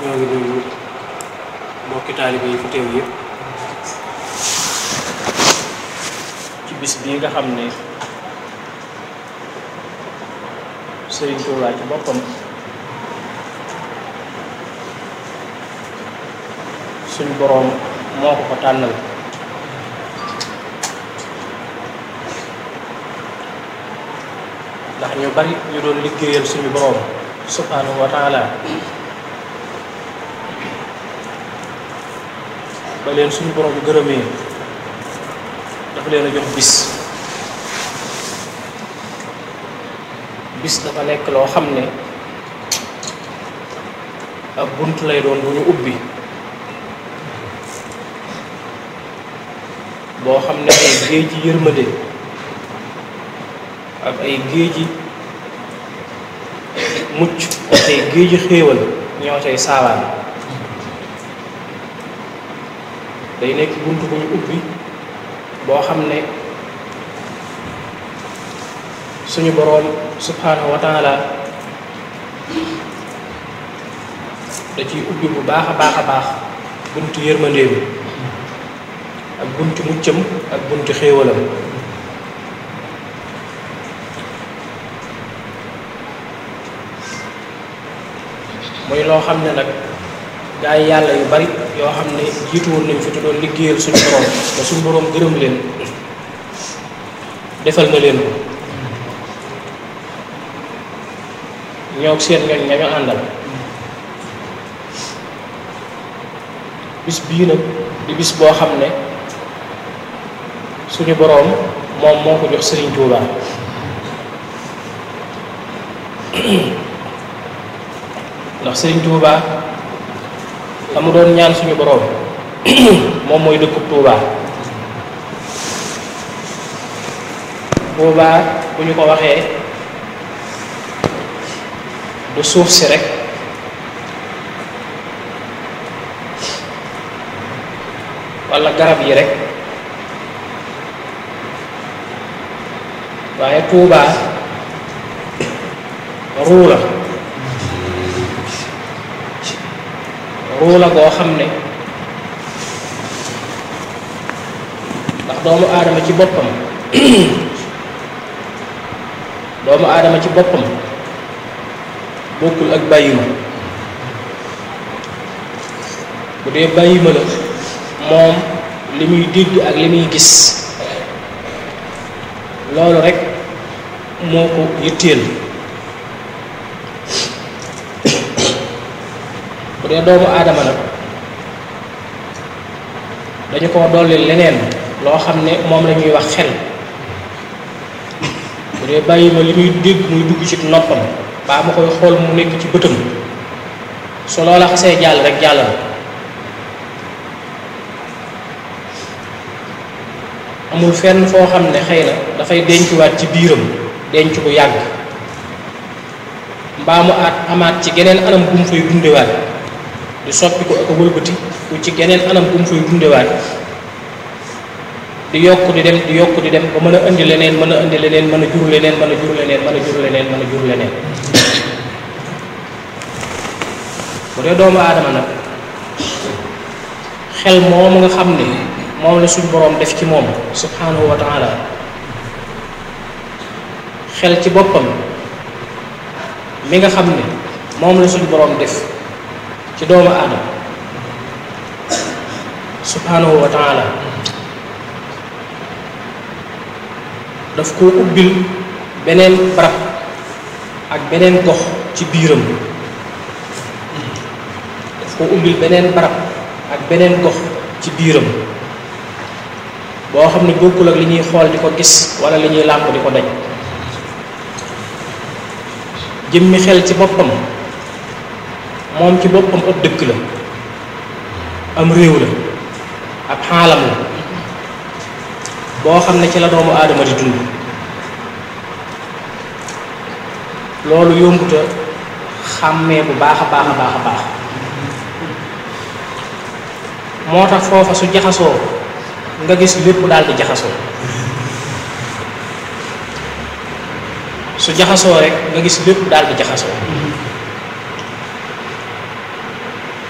ñoo ngi nuyu mbokki taalibe yi fi teew yëpp ci bis bii nga xam ne Sëriñ Tuubaa ci boppam suñ boroom moo ko ko tànnal ndax ñu bari ñu doon liggéeyal suñu boroom subhanahu wa taala ba leen suñu boroom gërëmee dafa leen a jox bis bis dafa nekk loo xam ne ab bunt lay doon bu ñu ubbi boo xam ne ay géej yi yërmande ak ay géeji mucc ak ay géeji xéewal ñoo cay saawaan day nekk bunt bu ñu ubbi boo xam ne suñu boroom subhanahu wa taala da ciy ubbi bu baax a baax a baax buntu yërmandeem ak buntu muccam ak buntu xéewalam muy loo xam ne nag gaa yi yàlla yu bari yoo xam ne jiitu woon nañ fi te doon liggéeyal suñu boroom ba suñu boroom gërëm leen defal na leen ko ñoo seen ñooñ ña ñu àndal bis bii nag di bis boo xam ne suñu boroom moom moo ko jox Sëriñ Tuubaa ndax Sëriñ Tuubaa la mu doon ñaan suñu boroom moom mooy dëkkub Tuubaa Tuubaa bu ñu ko waxee du suuf si rekk walla garab yi rekk waaye Tuubaa ruu la ruu la goo xam ne ndax doomu aadama ci boppam doomu aadama ci boppam bokkul ak bàyyima bu dee bàyyima la moom li muy dégg ak li muy gis loolu rekk moo ko yitteel bu dee doomu aadama nag dañu ko dolli leneen loo xam ne moom la ñuy wax xel bu dee bàyyi ma li muy dégg muy dugg ci noppam baa ma koy xool mu nekk ci bëtam su loola xasee jàll rek jàll na amul fenn foo xam ne xëy na dafay dencuwaat ci biiram denc bu yàgg mbaa mu aat amaat ci geneen anam bu mu fay dundewaat di soppi ko ak a wëlbati ku ci geneen anam bu mu fay dundewaat di yokk di dem di yokk di dem ba mën a indi leneen mën a indi leneen mën a jur leneen mën a jur leneen mën a jur leneen mën a jur leneen bu dee doomu aadama nag xel moomu nga xam ne moom la suñ boroom def ci moom subhanahu wa taala xel ci boppam mi nga xam ne moom la suñ boroom def ci doomu aadama subhanahu wa taala daf koo ubbil beneen barab ak beneen gox ci biiram daf koo ubbil beneen barab ak beneen gox ci biiram boo xam ne bokkul ak li ñuy xool di ko gis walla li ñuy làmp di ko daj jëmmi xel ci boppam moom ci boppam ab dëkk la am réew la ab xaalam la boo xam ne ci la doomu aadama di dund loolu yombuta xàmmee bu baax a baax a baax a baax moo tax foofa su jaxasoo nga gis lépp daal di jaxasoo su jaxasoo rek nga gis lépp daal di jaxasoo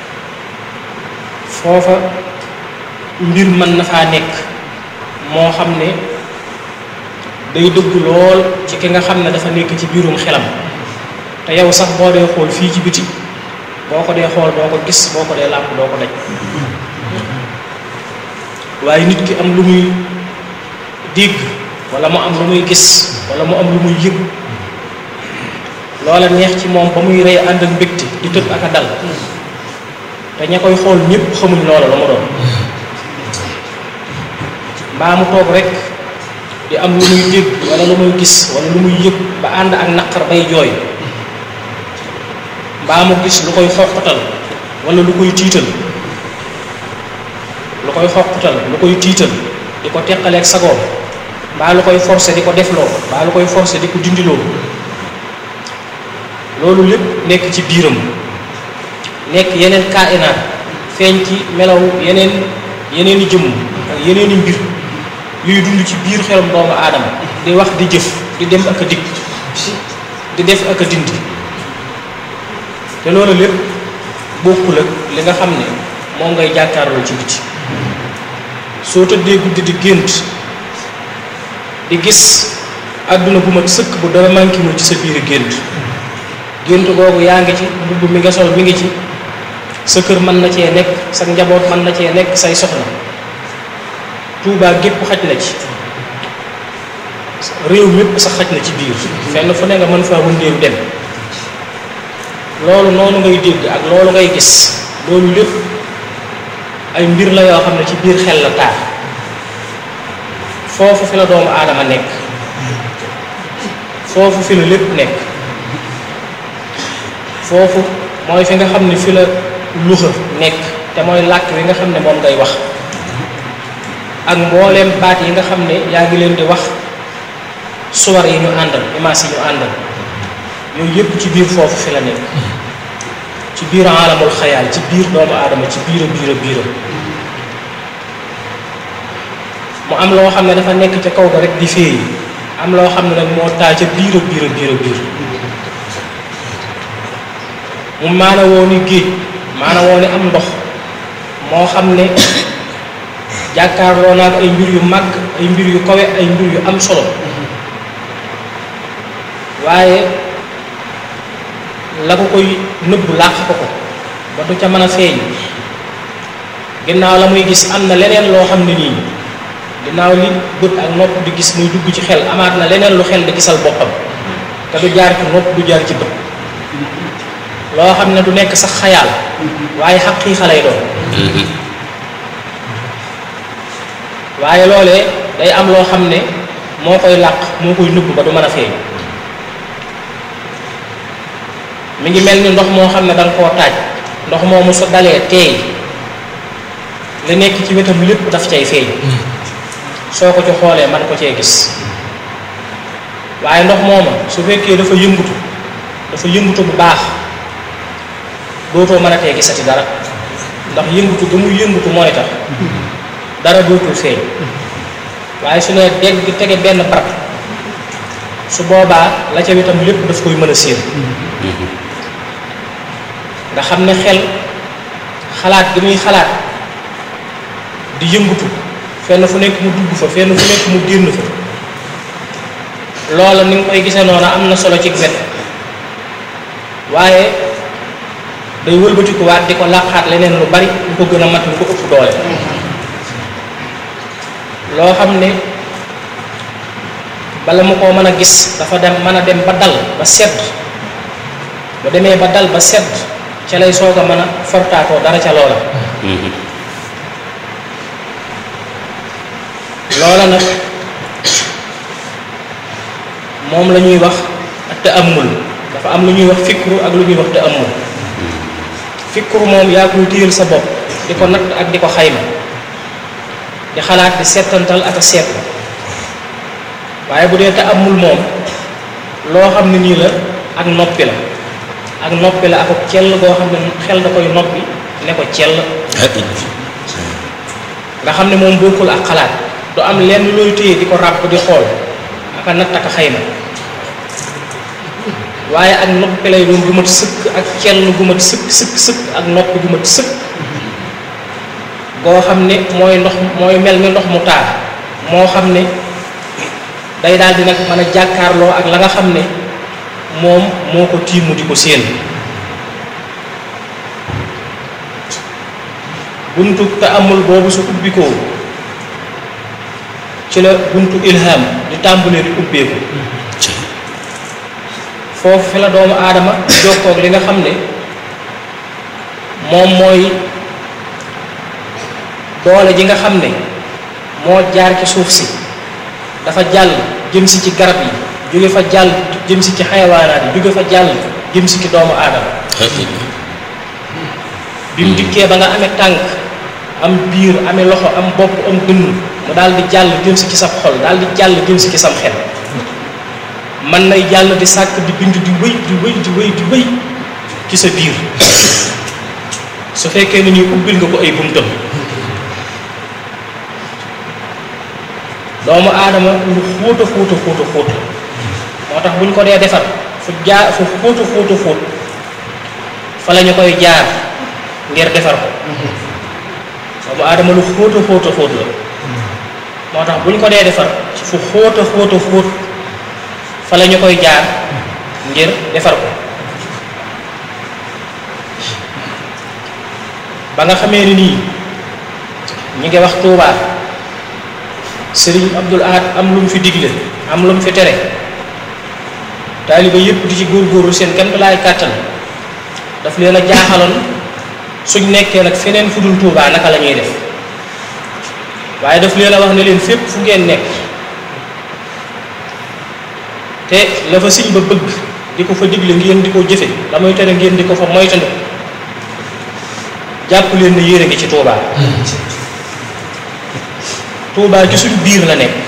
foofa mbir mën na faa nekk moo xam ne day dëgg lool ci ki nga xam ne dafa nekk ci biirum xelam te yow sax boo dee xool fii ci biti boo ko dee xool doo ko gis boo ko dee làmp doo ko daj waaye nit ki am lu muy dégg wala mu am lu muy gis wala mu am lu muy yëg loola neex ci moom ba muy rey ànd ak mbégte di tëb ak a dal te ña koy xool ñépp xamuñ loola la mu doon mbaa mu toog rek di am lu muy dégg wala lu muy gis wala lu muy yëg ba ànd ak naqar bay jooy mbaa mu gis lu koy xoqatal wala lu koy tiital lu koy xoqatal lu koy tiital di ko teqaleeg sagoom mbaa lu koy forcer di ko defloo mbaa lu koy forcer di ko dindiloo loolu lépp nekk ci biiram nekk yeneen kainaat feeñ ci melaw yeneen yeneen i jëmm ak yeneen i mbir yuy dund ci biir xelum doomu aadama di wax di jëf di dem ak a dikk di def ak a dindi te loolu lépp bokkul ak li nga xam ne moom ngay jàkkaarloo ci biti soo tëddee guddi di gént di gis àdduna bu mat sëkk bu dara mànkiwul ci sa biir gént gént googu yaa ngi ci mbubb mi nga sol mi ngi ci sa kër mën na cee nekk sa njaboot mën na cee nekk say soxna Tuubaa gépp xaj na ci réew mépp sax xaj na ci biir fenn fu ne nga mën faa wëndeelu dem loolu noonu ngay dégg ak loolu ngay gis loolu lépp ay mbir la yoo xam ne ci biir xel la taar foofu fi la doomu aadama nekk foofu fi la lépp nekk foofu mooy fi nga xam ne fi la luxa nekk te mooy làkk wi nga xam ne moom ngay wax ak mbooleem baat yi nga xam ne yaa ngi leen di wax suwar yi ñu àndal image yi ñu àndal yooyu yëpp ci biir foofu fi la nekk ci biir alamul xayaal ci biir doomu aadama ci biir a biir a biiram mu am loo xam ne dafa nekk ca kaw ga rek di féey am loo xam ne nag moo taa ca biir a biir a biir a biir mu maana woo ni géej maana woo ni am ndox moo xam ne jàkkaarloo naa ay mbir yu màgg ay mbir yu kawe ay mbir yu am solo waaye la ko koy nëbb làq ko ko ba du ca mën a feeñ ginnaaw la muy gis am na leneen loo xam ne nii ginnaaw li bët ak nopp di gis muy dugg ci xel amaat na leneen lu xel di gisal boppam te du jaar ci nopp du jaar ci bët loo xam ne du nekk sax xayaal waaye xaqiiqa lay doon waaye loolee day am loo xam ne moo koy làq moo koy nëbb ba du mën a feeñ mi ngi mel ni ndox moo xam ne danga koo taaj ndox moomu su dalee teey li nekk ci wetam lépp daf cay feeñ soo ko ci xoolee man ko cee gis waaye ndox mooma su fekkee dafa yëngutu dafa yëngutu bu baax dootoo mën a tee gisati dara ndax yëngutu ga muy yëngutu mooy tax dara dootul feeñ waaye su ne dégg tege benn barab su boobaa la ca wetam lépp daf koy mën a séen nga xam ne xel xalaat gi muy xalaat di yëngutu fenn fu nekk mu dugg fa fenn fu nekk mu génn fa loola ni nga koy gisee noonu am na solo ci wet waaye day wëlbatiku waat di ko làqaat leneen lu bari lu ko gën a mat lu ko ëpp doole loo xam ne bala mu koo mën a gis dafa dem mën a dem ba dal ba sedd ba demee ba dal ba sedd ca lay soog a mën a fortaatoo dara ca loola loola nag moom la ñuy wax te amul dafa am lu ñuy wax fikru ak lu ñuy wax te amul fikru moom yaa koy téyel sa bopp di ko natt ak di ko xayma di xalaat di seetantal ak a seetlu waaye bu dee te amul moom loo xam ne nii la ak noppi la ak noppi la ak cell goo xam ne xel da koy noppi ne ko cell nga xam ne moom bokkul ak xalaat du am lenn looy téye di ko ràbb di xool ak a natt ak a xayma waaye ak noppi lay doon gu mat sëkk ak cell gu mat sëkk sëkk sëkk ak noppi gu mat sëkk goo xam ne mooy ndox mooy mel ni ndox mu taa moo xam ne day daal di nag mën a jàkkaarloo ak la nga xam ne moom moo ko tiimu di ko séen buntu te amul boobu su ubbikoo ci la buntu ilham di tàmbalee di ubbeeku foofu fi la doomu aadama jokkoog li nga xam ne moom mooy doole ji nga xam ne moo jaar ci suuf si dafa jàll jëm si ci garab yi jóge fa jàll jëm si ci xayawaanaat yi jóge fa jàll jëm si ci doomu aadama bi mu dikkee ba nga amee tànk am biir amee loxo am bopp am dënn mu daal di jàll jëm si ci sa xol daal di jàll jëm si ci sam xel man nay jàll di sàkk di bind di wéy di wéy di wéy di wéy ci sa biir su fekkee ni ñuy ubbil nga ko ay buntam doomu aadama lu xóota xóota xóota xóot moo tax bu ñu ko dee defar fu jaar fu xóota xóota xóot fa la ñu koy jaar ngir defar ko doomu aadama lu xóota xóota xóot la moo tax bu ñu ko dee defar fu xóota xóota xóot fa la ñu koy jaar ngir defar ko ba nga xamee ni nii ñi ngi wax tuubaa sëriñ Abdul Ahad am lu mu fi digle am lu mu fi tere taaliba yépp di ci góorgóorlu seen kenn laay kàttan daf leen a jaaxaloon suñ nekkee nag feneen fu dul tuubaa naka la ñuy def waaye daf leen a wax ne leen fépp fu ngeen nekk te la fa siñ ba bëgg di ko fa digle ngeen di ko jëfe la muy tere ngeen di ko fa moytandu jàpp leen ne yéen a ngi ci tuubaa tuubaa ci suñu biir la nekk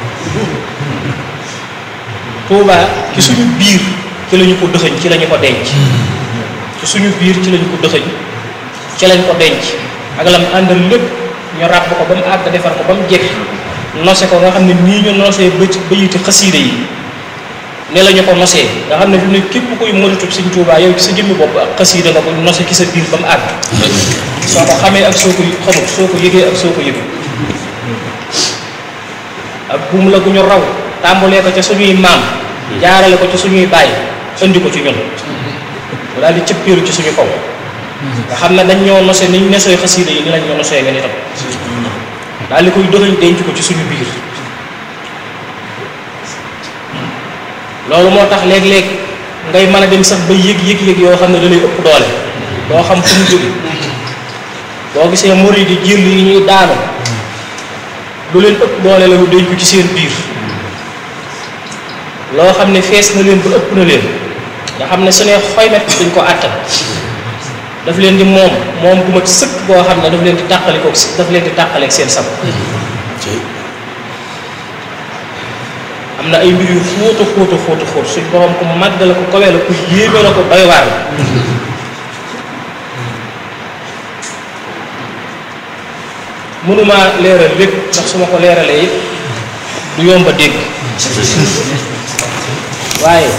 tuubaa ci suñu biir ci lañu ko dëxëñ ci lañu ko denc ci suñu biir ci lañu ko dëxëñ ci lañ ko denc ak lam àndal lépp ñu ràbb ko ba mu àgg defar ko ba mu jekk nose ko nga xam ne nii ñu nosee ba ci bayiti xasiide yi ne la ñu ko nosee nga xam ne fi mu ne képp kuy moritub Sëñ Tuubaa yow ci sa jëmmi bopp ak xasiida nga ko nose ci sa biir ba mu àgg soo ko xamee ak soo ko xamut soo ko yëgee ak soo ko yëgee ak buum la gu ñu raw tàmbalee ko ca suñuy maam jaarale ko ci suñuy baay indi ko ci ñun mu daal di cëppeeru ci suñu kaw nga xam ne dañ ñoo nose niñ nesooy xasiida yi ni lañ ñoo nosee nga nitam daal di koy doxañ denc ko ci suñu biir loolu moo tax léeg-léeg ngay mën a dem sax ba yëg yëg yëg yoo xam ne da lay ëpp doole doo xam fu mu jóge boo gisee murid yi jël yi ñuy daanu lu leen ëpp doole la lu denc ko ci seen biir loo xam ne fees na leen ba ëpp na leen nga xam ne su ne xoymet duñ ko àttan daf leen di moom moom bu mat sëkk boo xam ne daf leen di tàqalikook si daf leen di tàqaleeg seen sab am na ay mbir yu xóota xóota xóota xóot suñ borom ku màgg la ko kawe la ku yéeme la ko doy waar la mënuma leeral lépp ndax su ma ko leeralee it du yomb a dégg waaye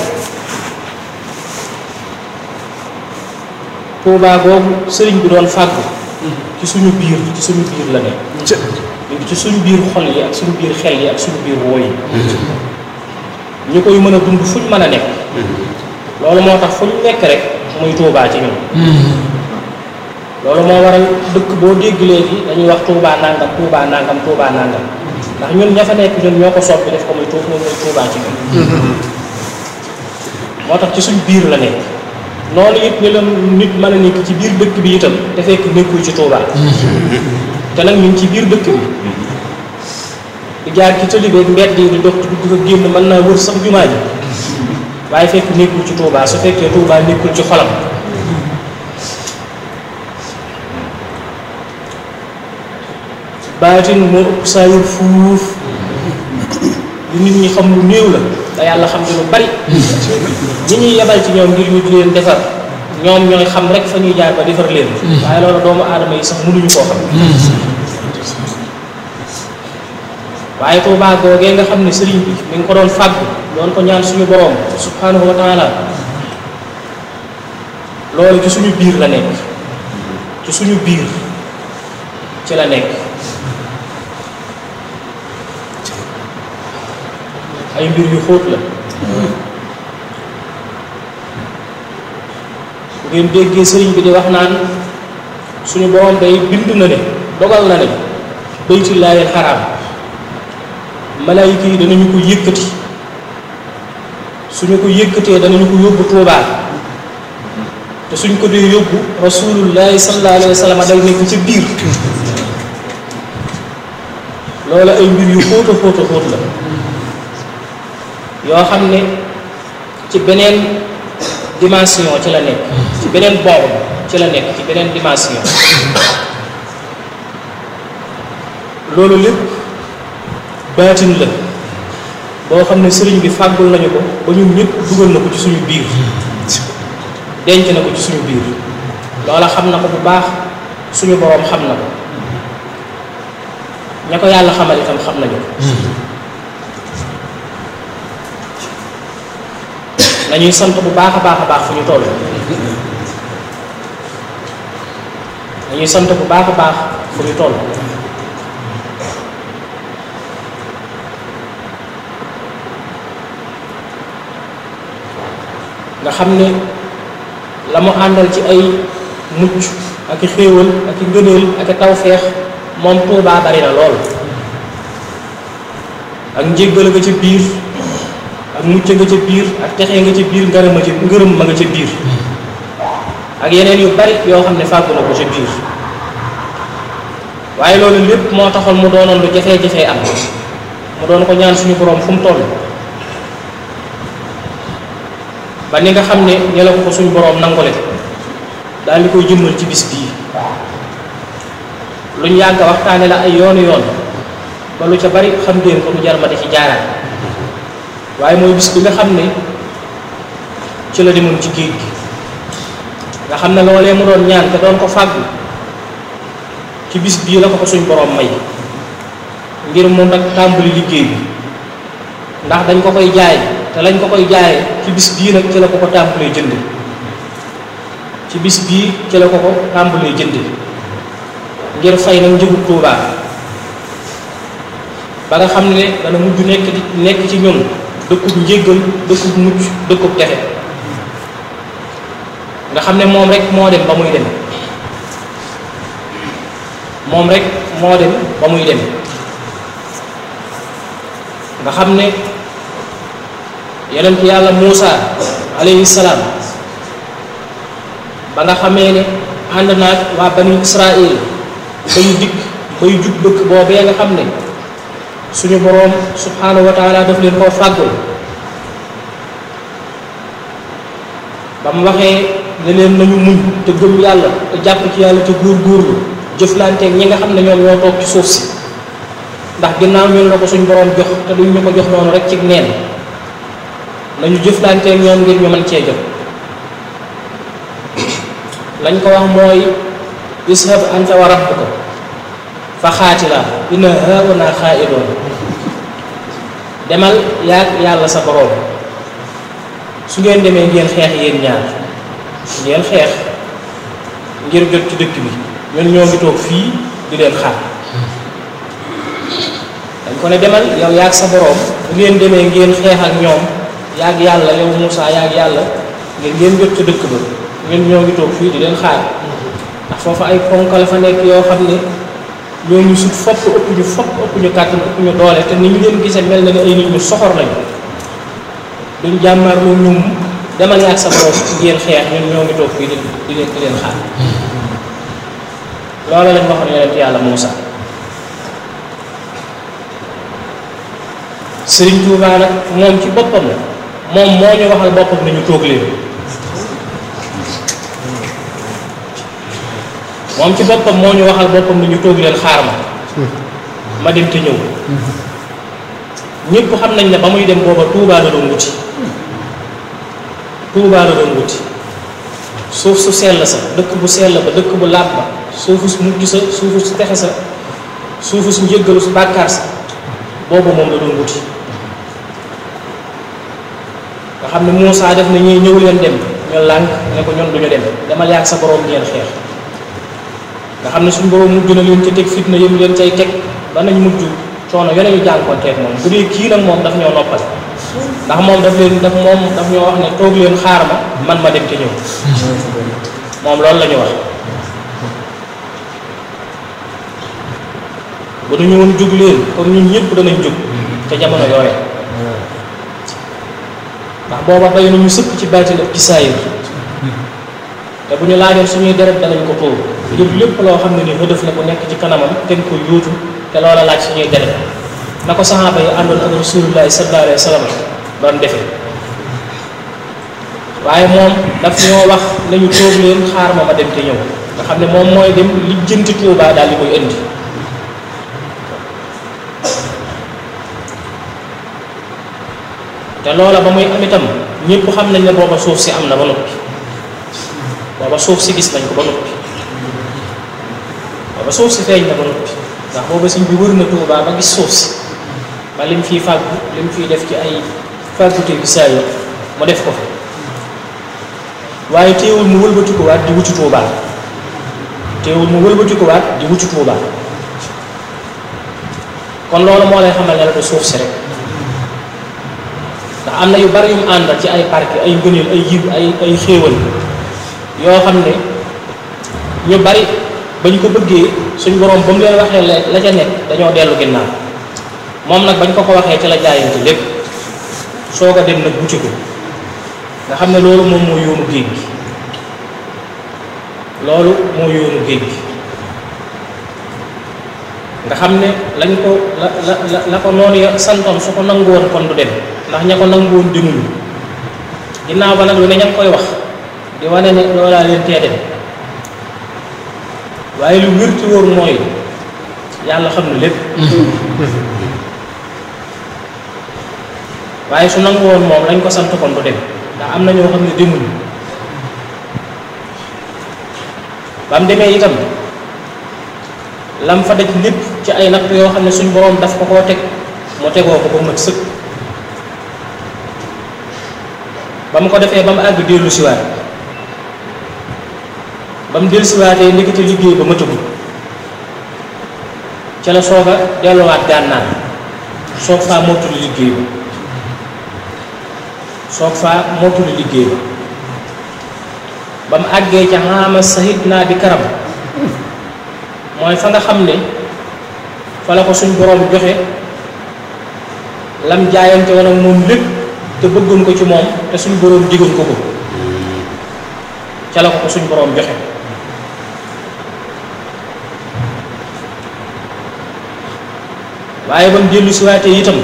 tuubaa googu sëriñ bi doon fàggu ci suñu biir ci suñu biir la ne ñu ci suñu biir xol yi ak suñu biir xel yi ak suñu biir woo yi ñu koy mën a dund fuñ mën a nekk loolu moo tax fuñ nekk rek muy tuubaa ci ñun loolu moo waral dëkk boo dégg léegi dañuy wax tuubaa nangam tuubaa nangam tuubaa nangam ndax ñun ña fa nekk ñun ñoo ko soppi def ko muy tuub moom muy tuubaa ci ñun moo tax ci suñ biir la nekk noonu it ni la nit mën a nekk ci biir dëkk bi itam te fekk nekkul ci tuubaa te nag ñu ngi ci biir dëkk bi di jaar ci tëli beeg mbedd yi di dox dugg ko génn mën naa wër sax jumaa ji waaye fekk nekkul ci tuubaa su fekkee tuubaa nekkul ci xolam baatin moo ëpp saa yor fuuf lu nit ñi xam lu néew la te yàlla xam ci lu bari ñi ñuy yebal ci ñoom ngir ñu di leen defar ñoom ñooy xam rek fa ñuy jaar ba defar leen waaye loolu doomu aadama yi sax mënuñu koo xam waaye Tuubaa googee nga xam ne sëriñ bi mi ngi ko doon fàggu doon ko ñaan suñu boroom subhanahu wa taala loolu ci suñu biir la nekk ci suñu biir ci la nekk ay mbir yu xóot la bu ngeen déggee sëriñ bi di wax naan suñu borom day bind na ne dogal na ne baytullaahil xaraam malaayika yi danañu ko yëkkati suñu ko yëkkatee danañu ko yóbbu Tuubaa te suñ ko dee yóbbu rasulullahi sallallahu alayhi wa sallam day nekk ci biir loola ay mbir yu xóota xóota xóot la yoo xam ne ci beneen dimension ci la nekk ci beneen boobu ci la nekk ci beneen dimension loolu lépp baatin la boo xam ne sëriñ bi fàggul nañu ko ba ñun ñëpp dugal na ko ci suñu biir denc na ko ci suñu biir loola xam na ko bu baax suñu boroom xam na ko ña ko yàlla xamal itam xam nañu ko nañuy sant bu baax a baax a baax fu ñu toll nañuy sant bu baax a baax fu ñu toll nga xam ne la mu àndal ci ay mucc ak i xéewal ak i ngëneel ak i tawfeex moom Tuubaa bari na lool ak njéggal nga ca biir ak mucc nga ca biir ak texe nga ca biir ngërëm nga ca ngërëm ma nga ca biir ak yeneen yu bari yoo xam ne fàggu na ko ca biir waaye loolu lépp moo taxoon mu doonoon lu jafee-jafee am mu doon ko ñaan suñu boroom fu mu toll ba ni nga xam ne ñe la ko ko suñu boroom nangule daal di koy jëmmal ci bis bii luñ yàgg waxtaane la ay yoonu yoon ba lu ca bari xam ngeen ko lu jar ma di ci jaaraat waaye mooy bis bi nga xam ne ci la demoon ci géej gi nga xam ne loolee mu doon ñaan te doon ko fàggu ci bis bii la ko ko suñ boroom may ngir mu nag tàmbali liggéey bi ndax dañ ko koy jaay te lañ ko koy jaayee ci bis bii nag ci la ko ko tàmbalee jënd ci bis bii ci la ko ko tàmbalee jënd ngir fay nag njëgu Tuubaa ba nga xam ne dana mujj nekk di nekk ci ñun dëkkub njéggal dëkkub mucc dëkkub texe nga xam ne moom rek moo dem ba muy dem moom rek moo dem ba muy dem nga xam ne yonent yàlla Muusa alayhi salaam ba nga xamee ne ànd naag waa bani Israël ba ñu dikk bay jub dëkk boobee nga xam ne suñu boroom subhanahu wa taala daf leen koo fàggul ba mu waxee ne leen nañu muñ te gëm yàlla te jàpp ci yàlla te góor-góorlu jëflanteeg ñi nga xam ne ñoom ñoo toog ci suuf si ndax ginnaaw ñun la ko suñ boroom jox te duñ ñu ko jox noonu rek ci neen nañu jëflanteeg ñoom ngir ñu mën cee jot lañ ko wax mooy ishab anta wa rabbuka fa xaatila inna hauna xaa'idoon demal yaag yàlla sa boroom su ngeen demee ngeen xeex yéen ñaar ngeen xeex ngir jot ci dëkk bi ñun ñoo ngi toog fii di leen xaar dañ ko ne demal yow yaag sa boroom bu ngeen demee ngeen xeex ak ñoom yaag yàlla yow Moussa yaag yàlla ngir ngeen jot ci dëkk ba ñun ñoo ngi toog fii di leen xaar ndax foofu ay ponk la fa nekk yoo xam ne ñoo ñu sut fopp ëpp ñu fopp ëpp ñu kàttan ëpp ñu doole te ni ñu leen gisee mel na ne ay nit ñu soxor lañu duñ jàmmaar lu ñum demal yaag sa borom ngeen xeex ñun ñoo ngi toog fii di di leen di leen xaar loolu lañ waxoon yonent yàlla Muusa Sëriñ Tuubaa nag moom ci boppam moom moo ñu waxal boppam nañu toog leen moom ci boppam moo ñu waxal boppam nañu toog leen xaar ma ma dem te ñëw ñëpp xam nañ ne ba muy dem booba Tuubaa la doon wuti Tuubaa la doon wuti suuf su sell sa dëkk bu sell ba dëkk bu laab ba suufu su mujj sa suufu su texe sa suufu su njëggalu su bàkkaar sa boobu moom la doon wuti nga xam ne Muusaa def na ñuy ñëw leen dem ñu lànk ne ko ñun duñu dem demal yaag sa boroom ngeen xeex nga xam ne suñu borom mujj na leen ci teg fitna yëm leen cay teg ba nañ mujj coono yone ñu jànkoonteeg moom bu dee kii nag moom daf ñoo noppal ndax moom daf leen daf moom daf ñoo wax ne toog leen xaar ma man ma dem te ñëw moom loolu la ñu wax bu ñu ñëwoon jóg leen kon ñun ñëpp danañ jóg ca jamono yooye ndax booba bay nañu sëkk ci baatin ak ci saayir te bu ñu laajoon suñuy deret danañ ko tóor ngir lépp loo xam ne ni hëdëf la bu nekk ci kanamam te nga ko yóotu te loola laaj suñuy deret na ko saxaaba yi àndoon ak rasulullahi sallallahu alayhi wa sallam doon defee waaye moom daf ñoo wax nañu toog leen xaar ma ma dem te ñëw nga xam ne moom mooy dem lijjanti Tuubaa daal di koy indi te loola ba muy am itam ñëpp xam nañ ne booba suuf si am na ba noppi booba suuf si gis nañ ko ba noppi booba suuf si feeñ na ba noppi ndax booba sëñ bi wër na Tuubaa ba gis suuf si ba lim fiy fàggu lim fiy def ci ay fàggute bi saa yo mu def ko fi waaye teewul mu wëlbatikuwaat di wuti Tuubaa teewul mu wëlbatikuwaat di wuti Tuubaa kon loolu moo lay xamal ne la du suuf si rek ndax am na yu bari yu mu àndal ci ay parke ay ngëneel ay yiw ay ay xéewal yoo xam ne ñu bari ba ñu ko bëggee suñ borom ba mu leen waxee la la ca nekk dañoo dellu ginnaaw moom nag bañ ko ko waxee ci la jaayante lépp soo ko dem nag wuti ko nga xam ne loolu moom moo yoonu géej gi loolu moo yoonu géej gi nga xam ne lañ ko la la la la ko noonu ya santoon su ko nangu woon kon du dem ndax ña ko nangu woon demuñu ginnaaw ba nag lu ne ña ngi koy wax di wane ne loolaa leen tee dem waaye lu wér ci wóor mooy yàlla xam na lépp waaye su nangu woon moom lañ ko sant kon du dem ndax am na ñoo xam ne demuñu ba mu demee itam lam fa daj lépp ci ay natt yoo xam ne suñ boroom daf ko koo teg mu tegoo ko ba mat sëkk ba mu ko defee ba mu àgg dellu siwaat ba mu dellu siwaatee ndekete liggéey ba matagul ca la soog a delluwaat gànnaar soog faa mottuli liggéey ba soog faa mottuli liggéey ba ba mu àggee ca xaama sahit naa bi karam mooy fa nga xam ne fa la ko suñ boroom joxe lam jaayante woon ak moom lépp te bëggoon ko ci moom te suñ boroom digoon ko ko ca la ko ko suñ boroom joxe waaye ba mu dellu si waatee itam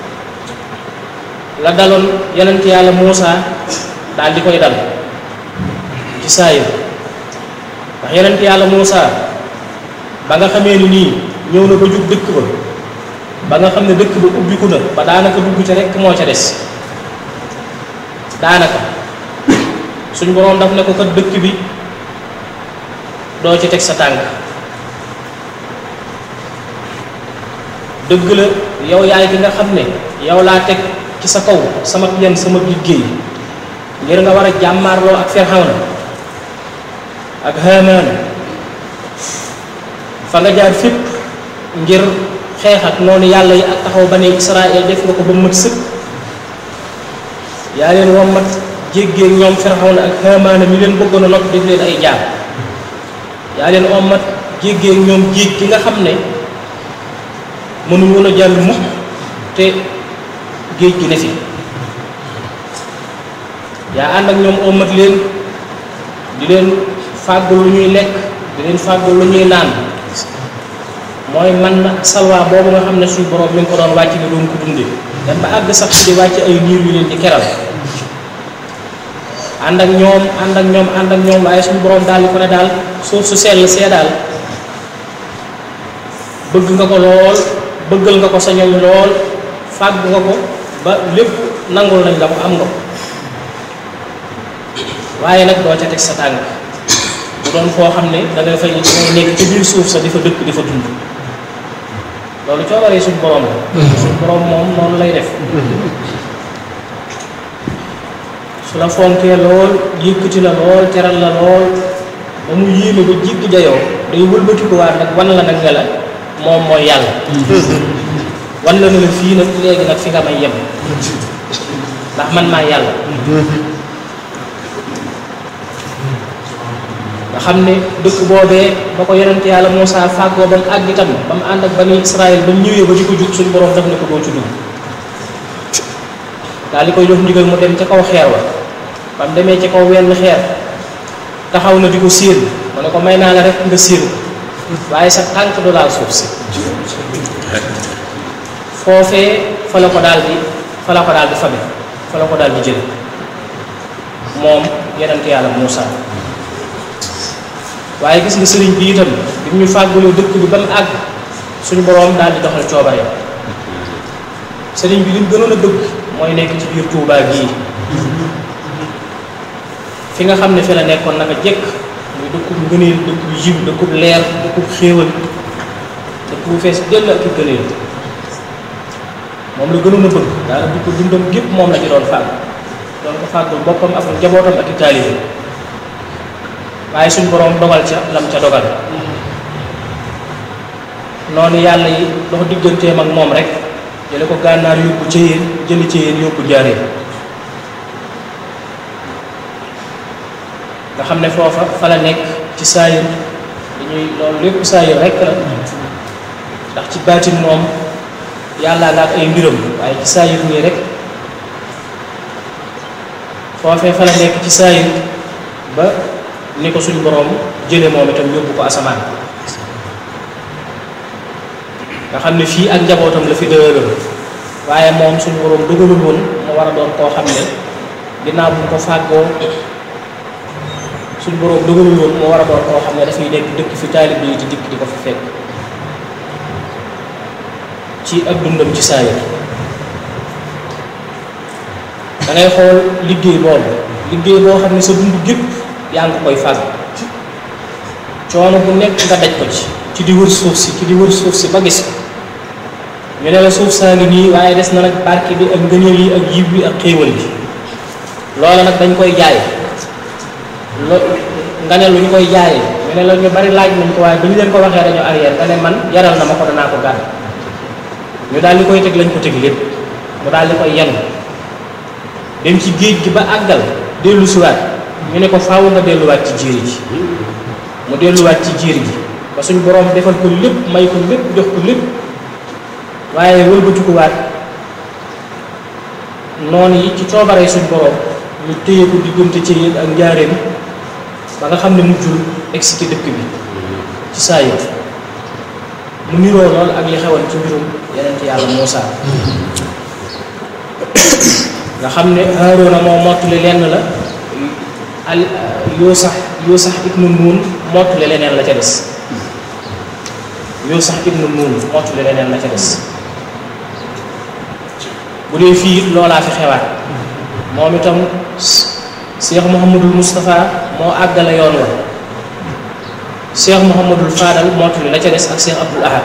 la daloon yonent yàlla Muusa daal di koy dal ci saayir ndax yonent yàlla Muusa ba nga xamee ni nii ñëw na ba jub dëkk ba ba nga xam ne dëkk ba ubbiku na ba daanaka dugg ca rekk moo ca des daanaka suñ boroom daf ne ko kat dëkk bi doo ci teg sa tànk dëgg la yow yaay ki nga xam ne yow laa teg ci sa kaw sama yan sama liggéey ngir nga war a jàmmaarloo ak Firawna ak Haamaana fa nga jaar fépp ngir xeex ak noonu yàlla yi ak taxaw ba ne Israël def nga ko ba mat sëkk yaa leen wommat jéggee ñoom Firawna ak Haamaana mi leen bëggoon a not def leen ay jaar yaa leen wommat jéggee ñoom jéeg gi nga xam ne mënuñu woon a jàll mukk te géej gi ne fi yaa ànd ak ñoom wommat leen di leen fàggul lu ñuy lekk di leen fàggul lu ñuy naan mooy man na salwa boobu nga xam ne suñu borom mi ngi ko doon wàcc ni doon ko dunde dem ba àgg sax di wàcc ay niir yu leen di keral ànd ak ñoom ànd ak ñoom ànd ak ñoom waaye suñu borom daal di ko ne daal suuf su sell see daal bëgg nga ko lool bëggal nga ko sa ñoñ lool fàgg nga ko ba lépp nangul nañ la ko am nga ko waaye nag doo ca teg sa tànk bu doon foo xam ne da ngay fay da ngay nekk ci biir suuf sa di fa dëkk di fa dund loolu coobaree suñ borom la suñ borom moom noonu lay def su la fonkee lool yëkkati la lool teral la lool ba mu yéeme ba jiggi jayoo day wëlbatikuwaat nag wan la nag nga la moom mooy yàlla wan la ne la fii nag léegi nag fi nga may yem ndax man maa yàlla nga xam ne dëkk boobee ba ko yonent yàlla Muusaa fàggoo ba mu àgg itam ba mu ànd ak bani Israël ba mu ñëwee ba di ko jug suñu borom daf ne ko doo ci dugg daal di koy jox ndigal mu dem ca kaw xeer wa ba mu demee ca kaw wenn xeer taxaw na di ko séen mu ne ko may naa la rek nga séen waaye sa tànk du laal suuf si foofee fa la ko daal di fa la ko daal di fabe fa la ko daal di jële moom yonent yàlla Muusaa waaye gis nga sëriñ bi itam bi ñu fàggalee dëkk bi ba mu àgg suñu boroom daal di doxal coobare sëriñ bi li mu gënoon a bëgg mooy nekk ci biir Touba gii fi nga xam ne fi la nekkoon naka jekk muy dëkkub ngëneel dëkkub yiw dëkkub leer dëkkub xéewal dëkk bu fees dell ak i gëneel moom la gënoon a bëgg daal di ko dundam gépp moom la ci doon fàgg doon ko fàggul boppam ak njabootam ak i taalibe waaye suñ boroom dogal ca lam ca dogal noonu yàlla yi dox digganteem ak moom rek jële ko gànnaar yóbbu ca yéen jëli ca yéen yóbbu jaaree nga xam ne foofa fa la nekk ci saayir dañuy loolu lépp saayir rek la ndax ci baatin moom yàllaa nga ak ay mbiram waaye ci saayir nii rek foofee fa la nekk ci saayir ba ni ko suñu boroom jële moom itam yóbbu ko asamaan nga xam ne fii ak njabootam la fi dëgëral waaye moom suñu boroom dogalul woon mu war a doon koo xam ne ginnaaw bu ko fàggoo suñu boroom dogalul woon mu war a doon koo xam ne dafay nekk dëkk fi taalib yi di dikk di ko fi fekk ci ak dundam ci saayir da ngay xool liggéey boobu liggéey boo xam ne sa dund gépp yaa ngi koy fàgg coono bu nekk nga daj ko ci ci di wër suuf si ci di wër suuf si ba gis ko ñu ne la suuf saa ngi nii waaye des na nag barke bi ak ngëneel yi ak yiw bi ak xéewal bi loola nag dañ koy jaay lo nga ne lu ñu koy jaayee ñu ne la ñu bari laaj nañ ko waaye ba ñu leen ko waxee dañoo arrière nga ne man yaral na ma ko danaa ko gàdd ñu daal di koy teg lañ ko teg lépp mu daal di koy yenu dem ci géej gi ba àggal dellu siwaat ñu ne ko faaw nga delluwaat ci jéeri ji mu delluwaat ci jéeri ji ba suñ boroom defal ko lépp may ko lépp jox ko lépp waaye wëlbatikuwaat noonu yi ci coobaree suñ boroom ñu téye ko diggante ci yéen ak njaareem ba nga xam ne mujjul egsi ci dëkk bi ci saa yi mu niroo lool ak li xewoon ci mbirum yeneen yàlla Muusaa nga xam ne Haaruna moo mottali lenn la al yoo sax yoo sax ibnu nuun mottali leneen la ca des yoo sax ibnu nuun mottali leneen la ca des bu dee fii it loolaa fi xewaat moom itam Cheikh Mouhamadul Moustapha moo àggale yoon wa Cheikh Mouhamadul Fadal mottali la ca des ak Cheikh Abdoul Ahad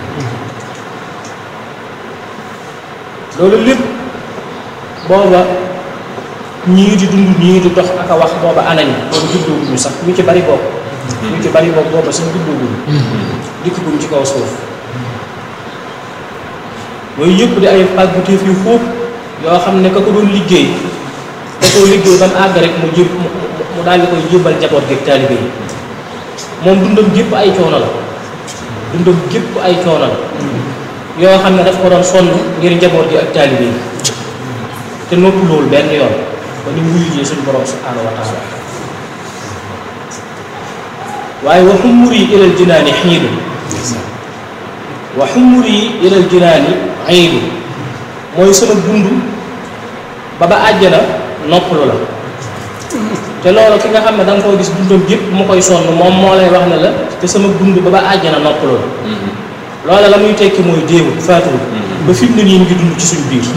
loolu lépp booba ñii di dund ñii di dox ak a wax booba anañ boobu judduwuñu sax ñu ci bari boobu ñu ci bari boobu booba sax judduwuñu dikk buñ ci kaw suuf yooyu yëpp di ay pàggutéef yu xóot yoo xam ne ka ko doon liggéey da koo liggéey ba mu àgg rek mu jëb mu daal di koy jébbal njaboot gi ak taalibe yi moom dundam gépp ay coono la dundam gépp ay coono la yoo xam ne daf ko doon sonn ngir njaboot gi ak taalibe yi te noppi loolu benn yoon ba ni wuyu jee suñu borom subhaanahu wa taala waaye wa xumuri ilal jinaani xiidu wa xumuri ilal jinaani xiidu mooy sama dund ba ba àjjana noppalu la te loolu ki nga xam ne da nga koo gis dundam yëpp mu koy sonn moom moo lay wax ne la te sama dund ba ba àjjana noppalu la loola la muy tekki mooy déewul faatuwul ba fi mu ne nii mu ngi dund ci suñu biir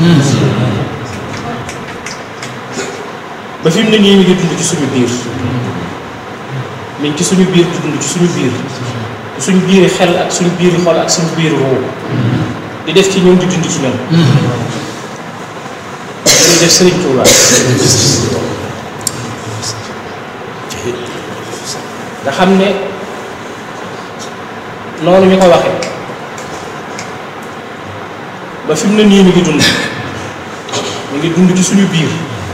ba fi mu ne nii mi ngi dund ci suñu biir mi ngi ci suñu biir di dund ci suñu biir suñu biiri xel ak suñu biiri xol ak suñu biiri ruu di def ci ñoom di dund ci ñoom dañuy def Sëriñ Tuuba nga xam ne noonu ñu ko waxe ba fi mu ne nii mi ngi dund mi ngi dund ci suñu biir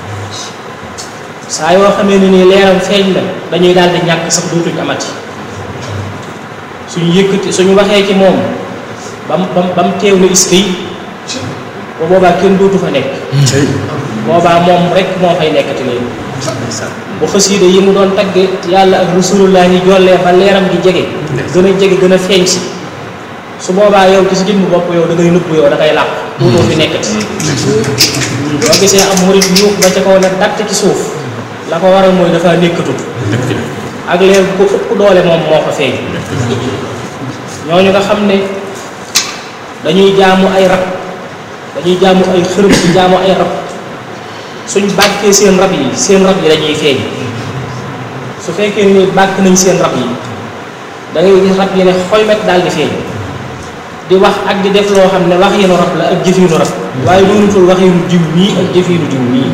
saa yoo xamee ne nii leeram feeñ na dañuy daal di ñàkk sax dootuñ amati suñu yëkkati suñu waxee ci moom bam bam ba mu teew na iska yi ba boobaa kenn dootu fa nekk boobaa moom rek moo fay nekkati léegi bu xasiida yi mu doon tagge yàlla ak rasulullah yi jollee ba leeram gi jege gën a jege gën a feeñ si su boobaa yow ci si jëmmu bopp yow da ngay nëbb yow da ngay làq dootoo fi nekkati boo gisee am murit yuux ba ca kaw nag datt ci suuf la ko waral mooy dafa nekkatut ak leer bu ko ëpp doole moom moo ko feeñ ñooñu nga xam ne dañuy jaamu ay rab dañuy jaamu ay xërëm di jaamu ay rab suñ bàkkee seen rab yi seen rab yi dañuy feeñ su fekkee ni bàkk nañ seen rab yi da ngay gis rab yi ne xoymet daal di feeñ di wax ak di def loo xam ne wax yenu rab la ak jëfinu rab waaye doonutul wax yenu diw nii ak jëfinu diw nii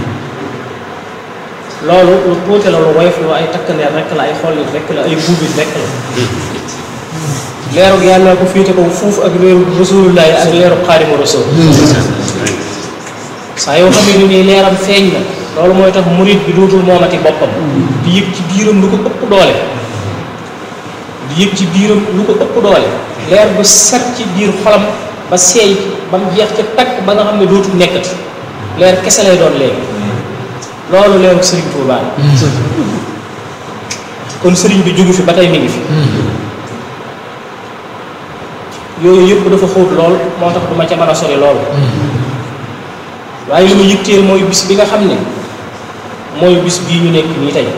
loolu lu tuuti la lu woyof lu ay takkandeer rek la ay xollit rek la ay buubit rek la leerug yàlla ko féete ko fuuf ak leerug rasulullah ak leerug xaadimu rasul saa yoo xam ne nii leeram feeñ na loolu mooy tax murit bi dootul moomati boppam di yëg ci biiram lu ko ëpp doole di yëg ci biiram lu ko ëpp doole leer bu set ci biir xolam ba seey ba mu jeex ca takk ba nga xam ne dootul nekkati leer kese lay doon léegi loolu leeru sëriñ Tuubaa kon sëriñ bi jógu fi ba tey mi ngi fi yooyu yëpp dafa xóot lool moo tax du ma ca mën a sori lool waaye li mu yitteel mooy bis bi nga xam ne mooy bis bii ñu nekk nii tey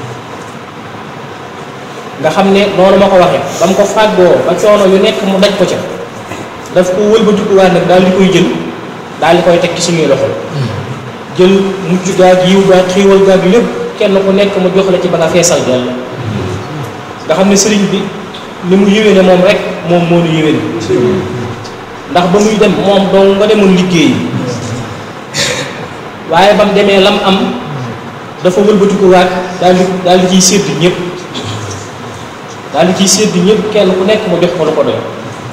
nga xam ne noonu ma ko waxee ba mu ko fàggoo ba coono yu nekk mu daj ko ca daf ko wëlbatikuwaat nag daal di koy jël daal di koy teg ci suñuy loxo jël mucc gaag yiw gaag xiiwal gaag lépp kenn ku nekk mu jox la ci ba nga feesal dell nga xam ne sëriñ bi ni mu yéwéne moom rek moom moo nu yéwéne ndax ba muy dem moom dong nga demoon liggéey waaye ba mu demee lam am dafa wëlbatikuwaat daal di daal di ciy sédd ñëpp daal di ciy sédd ñëpp kenn ku nekk mu jox ko lu ko doy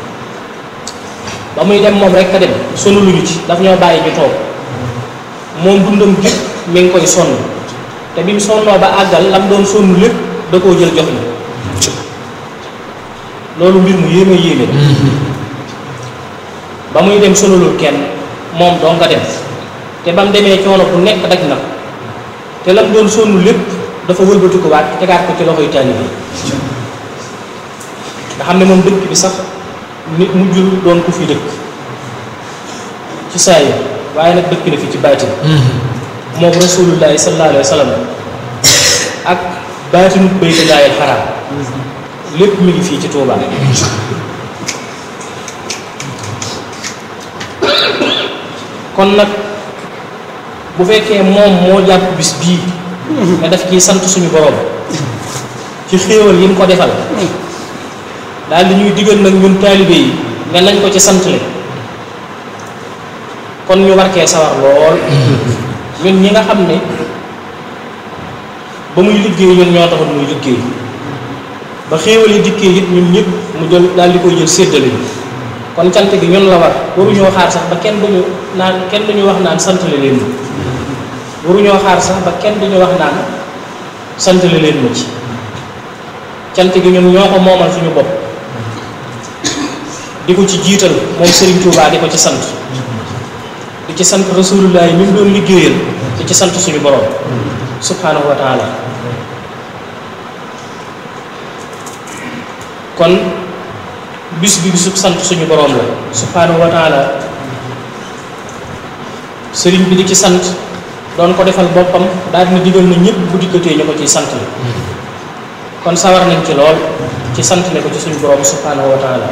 ba muy dem moom rek a dem sonuluñu ci daf ñoo bàyyi ñu toog moom dundam gépp mi ngi koy sonn te bi mu sonnoo ba àggal lam doon sonn lépp da koo jël jox ñu loolu mbir mu yéeme yéeme ba muy dem sonalul kenn moom doo nga dem te ba mu demee coono bu nekk daj na te lam doon sonn lépp dafa wëlbati ko waat tegaat ko ci loxoy taalibe yi nga xam ne moom dëkk bi sax nit mujjul doon ku fi dëkk ci saa yi waaye nag dëkk na fi ci baatin moom rasulullahi sallallahu alayhi wa sallam ak baatinu baytullaahil xaraam lépp mi ngi fii ci Tuubaa kon nag bu fekkee moom moo jàpp bis bii nga def ciy sant suñu borom ci xéewal yi mu ko defal daal di ñuy digal nag ñun taalibe yi nga nañ ko ci santle kon ñu war kee sawar lool ñun ñi nga xam ne ba muy liggéey ñun ñoo taxoon muy liggéey ba xéewal yi dikkee it ñun ñëpp mu jël daal di koy jël séddale ñu kon cant gi ñun la war waruñoo xaar sax ba kenn duñu naan kenn duñu wax naan santale leen ma waruñoo xaar sax ba kenn duñu wax naan santale leen ma ci cant gi ñun ñoo ko moomal suñu bopp di ko ci jiital moom Serigne Touba di ko ci sant di ci sant rasulullah yi mi mu doon liggéeyal di ci sant suñu borom subhanahu wa taala kon bis bi bisub sant suñu borom la subhanahu wa taala sëriñ bi di ci sant doon ko defal boppam daal dina digal na ñëpp bu dikkatee ñu ko ciy sant la kon sawar nañ ci lool ci sant le ko ci suñu borom subhanahu wa taala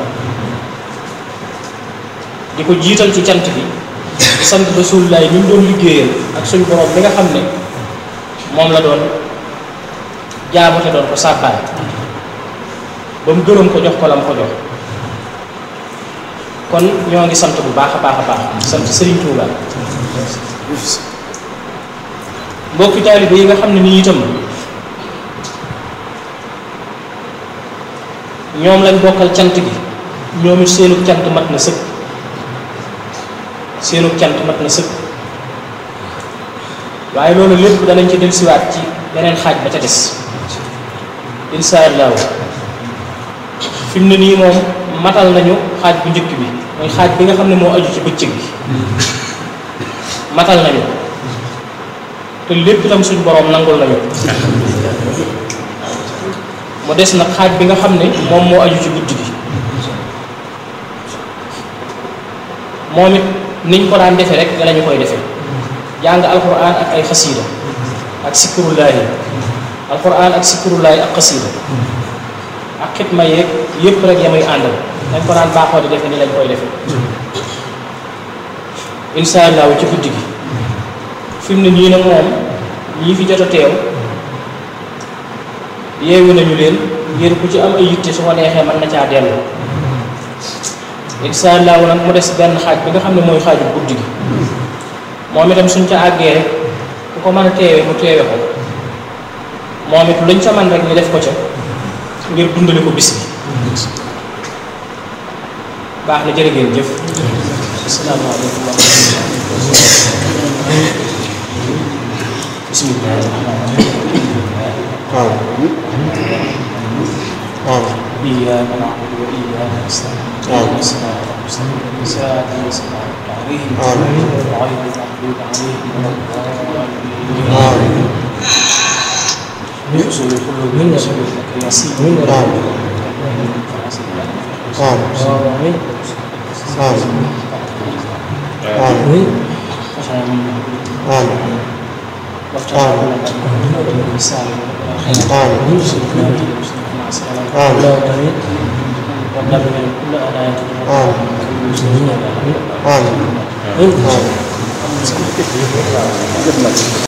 di ko jiital ci cant bi di sant rasulullah yi mi mu doon liggéeyal ak suñu borom mi nga xam ne moom la doon jaamu te doon ko sàbbaay ba mu gërëm ko jox ko la mu ko jox kon ñoo ngi sant bu baax a baax a baax sant Serigne Touba mbokki taalibe yi nga xam ne nii itam ñoom lañ bokkal cant gi ñoom it seenu cant mat na sëkk seenu cant mat na sëkk waaye loolu lépp danañ ci dellusiwaat ci beneen xaaj ba ca des insha allahu fi mu ne nii moom matal nañu xaaj bu njëkk bi mooy xaaj bi nga xam ne moo aju ci bëccëg bi matal nañu te lépp itam suñ boroom nangul nañu mu des nag xaaj bi nga xam ne moom moo aju ci guddi gi moom it niñ ko daan defee rek nga lañu koy defee jàng alquran ak ay xasiida ak sikrullaahi alquran ak sikrullaahi ak xasiida ak xitma yeeg yépp rek ya muy àndal dañ ko daan baaxoo di defe ni lañ koy defee insha allahu ci guddi gi fi mu ne nii nag moom ñii fi jot a teew yeewu nañu leen ngir ku ci am ay yitte su ko neexee mën na caa dellu insha allahu nag mu des benn xaaj bi nga xam ne mooy xaaju guddi gi moom itam suñ ca àggee rek ku ko mën a teewe mu teewe ko moom it luñ ca man rek ñu def ko ca ngir dundale ko bis bi baax na jërë ngeen jëf asalaamaaleykum wa rahmatulah bismillah waaw waaw إياك نعبد وإياك نستعين آمين. الصراط المستقيم صراط الذين أنعمت عليهم آمين. غير المغضوب عليهم ولا الضالين آمين. يحصل كل من سبيلك يسير آمين. آمين. آمين. آمين. آمين. آمين. ودمر كل آلات آمين. آمين. آمين.